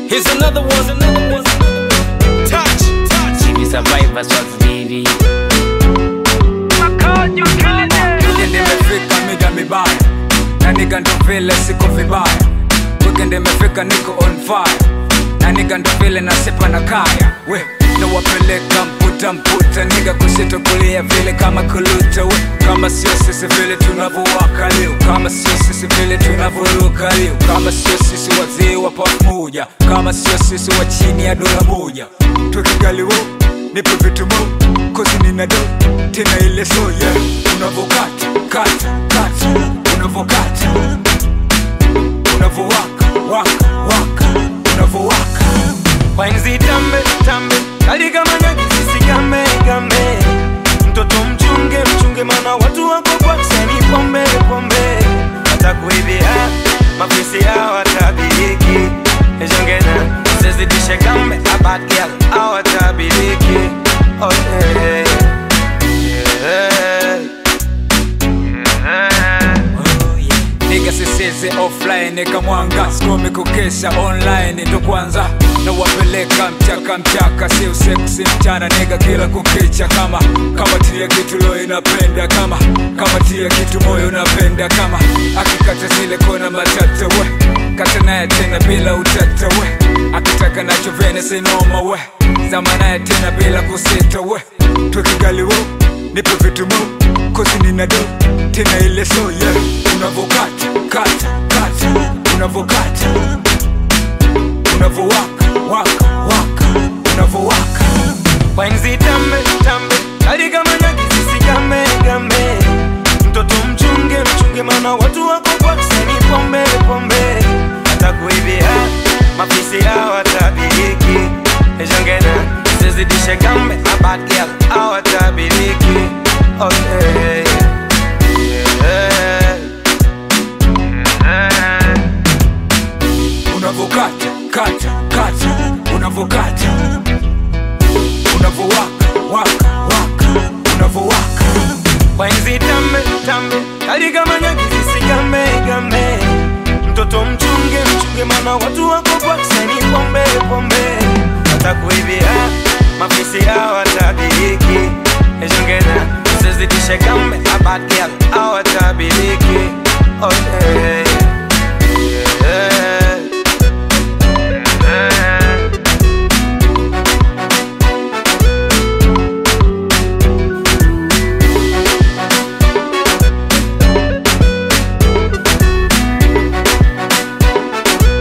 Here's another one, another one. Touch, touch. Hivi survivor swags baby Weekend imefika mida mibaya na niga ndo vile siko vibaya Weekend imefika niko on fire na niga ndo vile nasipa na kaya we nawapeleka mputa mputa niga kushoto kulia vile kama kuluta we kama sio sisi vile tunavyowaka leo kama sio sisi vile tunavyoruka leo kama sio sisi wazee wa pamoja kama sio sisi wa chini ya dola moja tukigaliwo nipe vitu mo kozi nina do tena ile so yeah unavokata kata kata unavokata unavowaka waka waka unavowaka Wainzi tambe tambe kali kama nyagi sisi game game mtoto mchunge mchunge mana watu wako kwa kusani pombe pombe watakuibia mafisi hawatabiriki ejongena usizidishe gambe a bad girl hawatabiriki oh yeah. Yeah. Yeah. niga siseze offline kamwanga sikomi kukesha online ndo kwanza na wapeleka mchaka mchaka si usiku si mchana niga kila kukicha kama kama tia kitu lo inapenda kama kama tia kitu moyo unapenda kama akikata zile kona matata we kata naye tena bila utata we akitaka nacho vene sinoma we zama naye tena bila kusita we twekigaliwo nipe vitu mo kozi nina do tena ile so yeah unavokata kata kata unavokata unavowaka waka waka unavowaka Wainzi tambe tambe kali kama nyagi sisi game game mtoto mchunge mchunge mana watu wako kwa kusani pombe pombe watakuibia mafisi hawatabiriki ejongena usizidishe gambe a bad girl hawatabiriki oh yeah. Yeah. Yeah. unavokata kata kata unavokata unavowaka waka waka unavowaka Wainzi tambe tambe kali kama nyagi sisi game game mtoto mchunge mchunge mana watu wako kwa kusani pombe pombe watakuibia mafisi hawatabiriki ejongena usizidishe gambe a bad girl hawatabiriki oh yeah. Yeah. Yeah.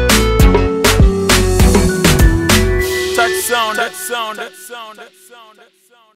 Touch sound, that sound, that sound, that sound, that sound.